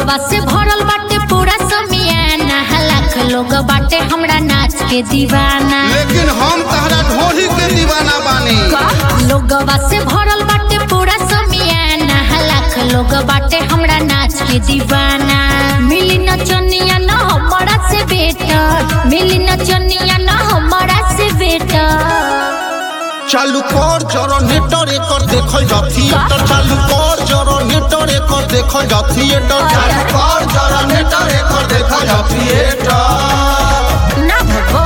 लोगवा से भरल बाटे पूरा समियाना लाख लोग बाटे हमरा नाच के दीवाना लेकिन हम तहरा ढोली के दीवाना बानी लोगवा से भरल बाटे पूरा समियाना लाख लोग बाटे हमरा नाच के दीवाना मिली नचनिया न हमरा से बेटर मिली नचनिया न हमरा से बेटर चालू कर जनरेटर एकर देखल जा थिएटर चालू कर जनरेटर एकर देखल जा थिएटर चालू कर जनरेटर एकर देखल जा थिएटर ना भगो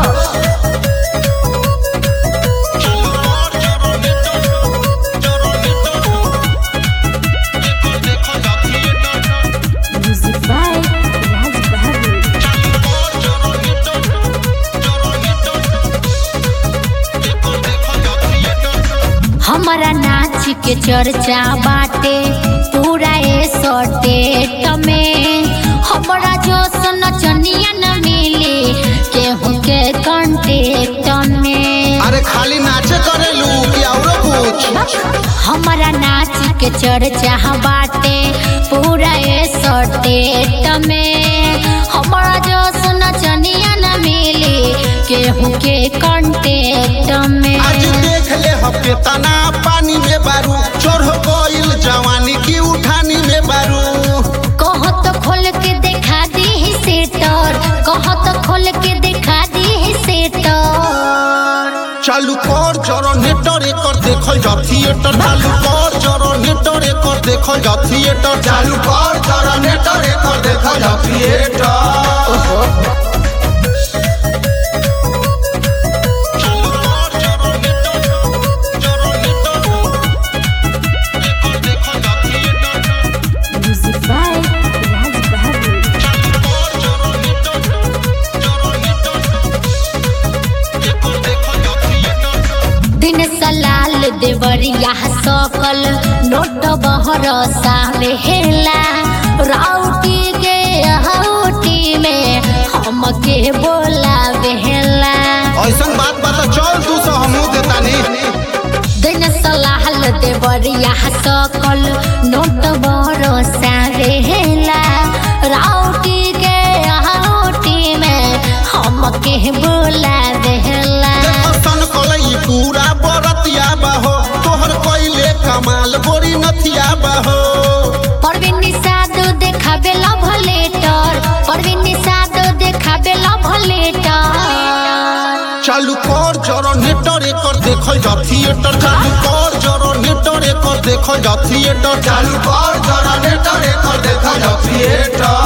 म्यूजिक बाय राज बहादुर हमारा नाच के चर्चा बाटे पूरा ए सटेट में हमारा जो नचनिया न मिली केहू के कांटेक्ट में अरे खाली नाचे करेलू कि औरो कुछ हमारा नाच के चर्चा बाटे पूरा ए सटेट में हमारा जो नचनिया न मिली केहू के कांटेक्ट में आज देख ले हफ्ते तना पानी में बारू चढ़ गइल जवानी की उठानी में बारू कहो तो खोल के दिखा दी ही सेटर कहो तो खोल के दिखा दी ही सेटर चालू कर जनरेटर एकर देखल जा थिएटर चालू कर जनरेटर एकर देखल जा थिएटर चालू कर जनरेटर एकर देखल जा theatre music by Raj Bahadur दिन सलाल देवरिया सकल नोट बहर सामे हेला राउटी के हाउटी में हमके बोला बेहला ऐसन बात बता चल तू से हमू देतानी दिन सलाहल देवरिया सकल नोट बरसा रहेला राउटी के हाउटी में हमके बोला देहला सन कलई पूरा बरतिया बाहो तोहर कइले कमाल बोरी नथिया बाहो परवीन निषाद देखाबे लव लेटर परवीन निषाद देखाबे लव लेटर चालू कर जनरेटर एकर देखल जा थिएटर चालू कर जनरेटर एकर देखल जा थिएटर चालू कर जनरेटर एकर देखल जा थिएटर